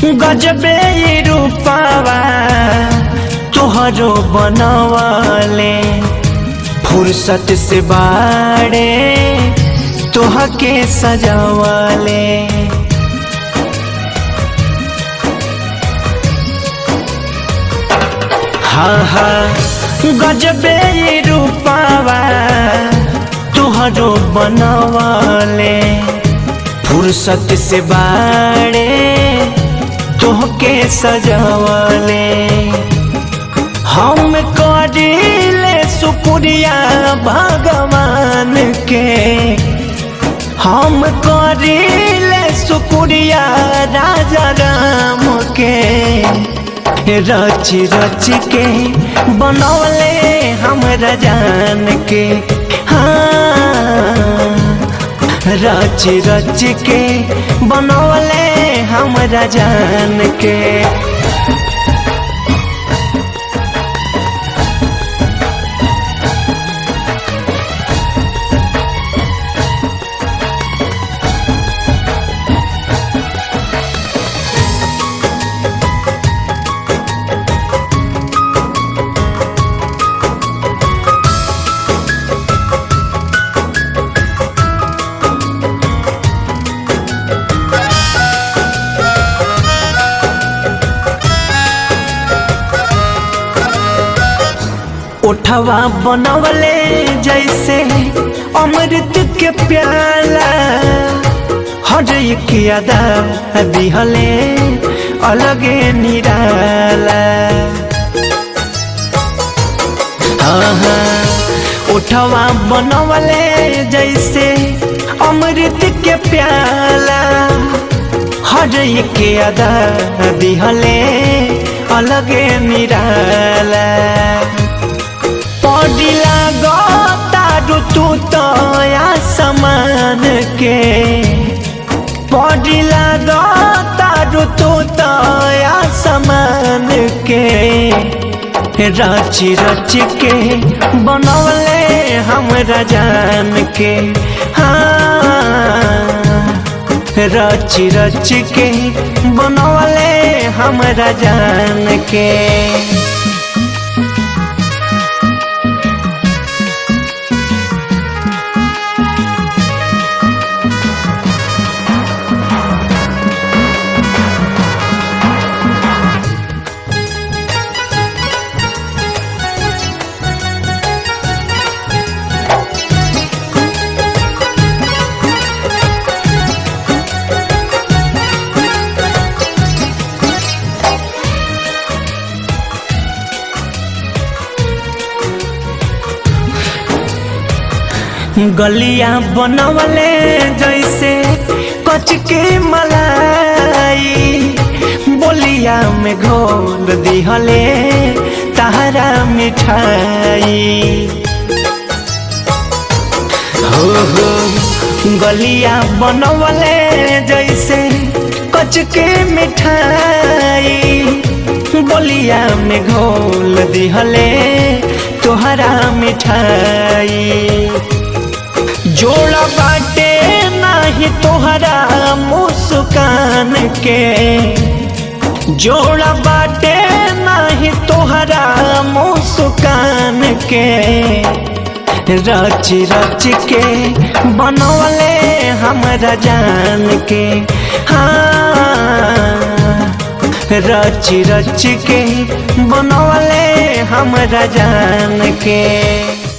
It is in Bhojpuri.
गजबे रूपावा तोहरो बनवले फुर्सत से बाड़े तोह के सजवले हाँ हाँ गजबे रूपावा तोहरो बनवले फुर्सत से बाड़े तोहके सजवले हम करिले सुपुरिया भगवान के हम करिले सुपुरिया राजा राम के रच रच के बनौले हमरा जान के हाँ रच रच के बनौले हमरा जान के उठवा बनवले जैसे अमृत के प्याला हर एक अदा दिहले अलगे निराला हाँ हाँ उठवा बनवले जैसे अमृत के प्याला हर एक अदा दिहले अलगे निराला पडिला गतारु तू तया समान के पडिला गतारु तू तया समान के रच रच के बनौले हमरा जान के हाँ रच रच के बनौले हमरा जान के गलिया बनवले जैसे कच के मलाई बोलिया में घोल दिहले तारा मिठाई हो हो गलिया बनवले जैसे कच के मिठाई बोलिया में घोल दिहले तोहरा मिठाई जोड़ा बाटे नाही तोहरा मुस्कान के जोड़ा बाटे नाही तोहरा मुस्कान के रच रच के बनवले हमरा जान के हाँ रच रच के बनवले हमरा जान के